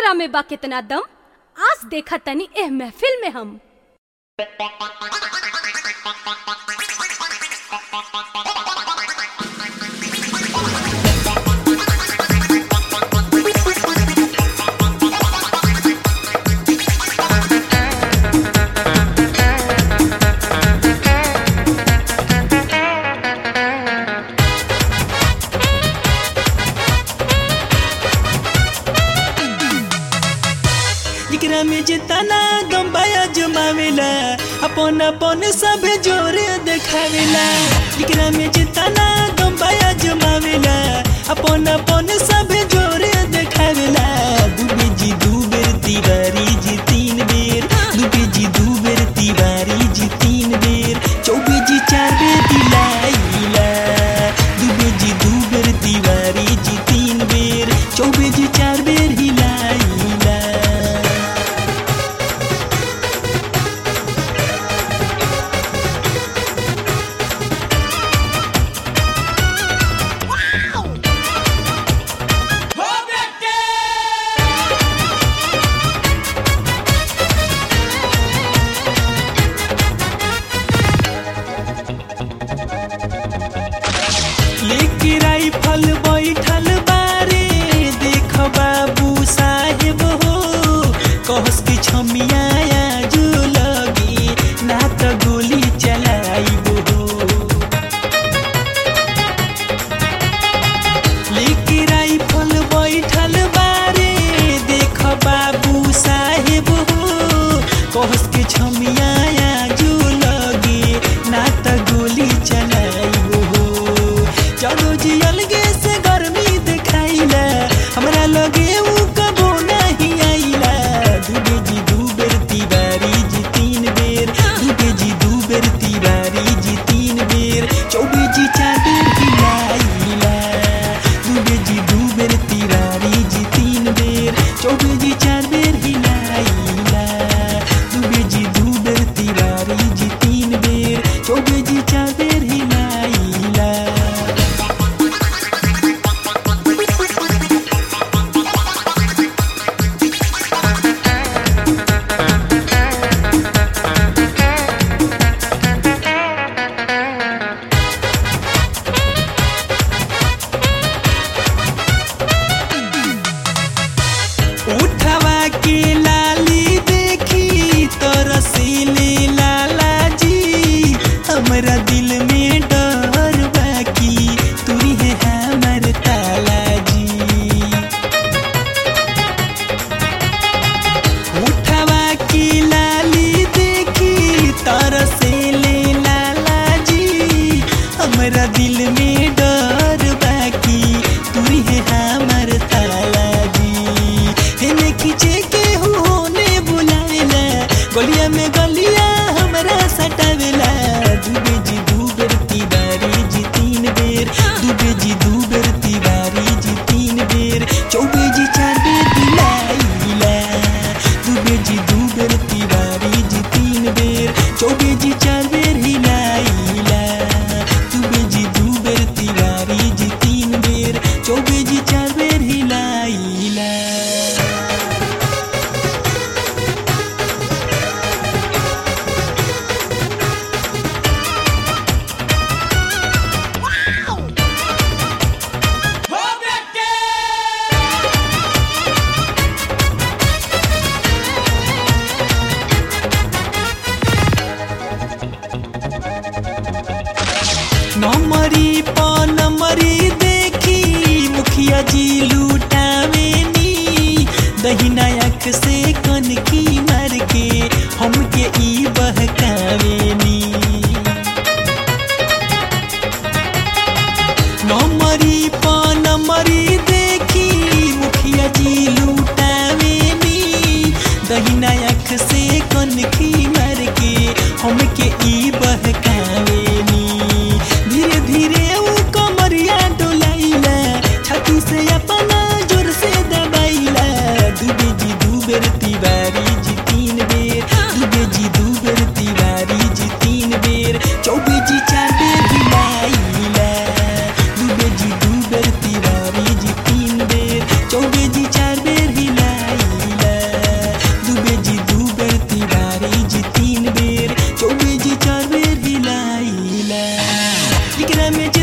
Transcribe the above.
केकरा में बा कितना दम आज देखा तनी एह महफिल में हम जिकरा में जितना गम्बाया जमावेला अपन अपन सब जोरे देखावेला जिकरा में जितना गम्बाया जमावेला अपन अपन सब जोरे देखावेला दुबे जी दू बेर तिवारी जी तीन बेर दुबे जी दू बेर तिवारी जी तीन बेर चौबे जी चार बेर दिलाइला दुबे जी दू बेर तिवारी जी तीन बेर चौबे जी चार बेर हिलाइला लेके राइफल बैठल बारे देख बाबू साहेब हो कहस की छमिया जो लगी ना त गोली चलाइब हो लेके राइफल बैठल बारे देख बाबू साहेब हो कहस के छमिया जो लगे ना त गोली चलाइब हो चलो जी अलगे से गर्मी दिखाइला हमरा लगे ऊ कबो नहीं आइला दुबे जी दू बेर तिवारी जी तीन बेर दुबे जी दू बेर तिवारी जी तीन बेर चौबे जी चार बेर हिलाइला दुबे जी दू बेर तिवारी जी तीन बेर चौबे जी चार बेर हिलाइला दुबे जी दू बेर तिवारी जी तीन बेर चौबे जी चार बेर हिलाइला उठवा के लाली देखी तरसीली लाला जी हमरा दिल में डर बाकी तुरी है हमर ताला जी उठवा की लाली देखी तरसीली लाला जी हमरा दिल में डर बाकी तुरी है हमर ताला जी हेने खींचे के होने बुलावेला गलिया में गलिया हमरा सटावेला दुबे जी दू बेर तिवारी जी तीन बेर दुबे जी दू बेर तिवारी जी तीन बेर चौबे जी चार बेर दिलाइला दुबे जी दू बेर तिवारी जी तीन बेर चौबे जी चार बेर हिलाइला दुबे जी दू बेर तिवारी जी तीन बेर चौबे जी चार बेर हिलाइला नमरी प नमरी देखी मुखिया जी लूटावेनी दहिना आँख से कनकी मार के हमके ई बहकावेनी नमरी प नमरी देखी मुखिया जी लूटावेनी दहिना आँख से कनकी मार के हमके ई बहकावेनी धीरे धीरे ऊ कमरिया डोलाइला छाती से अपना जोर से दबाइला दुबे जी फेरा में जे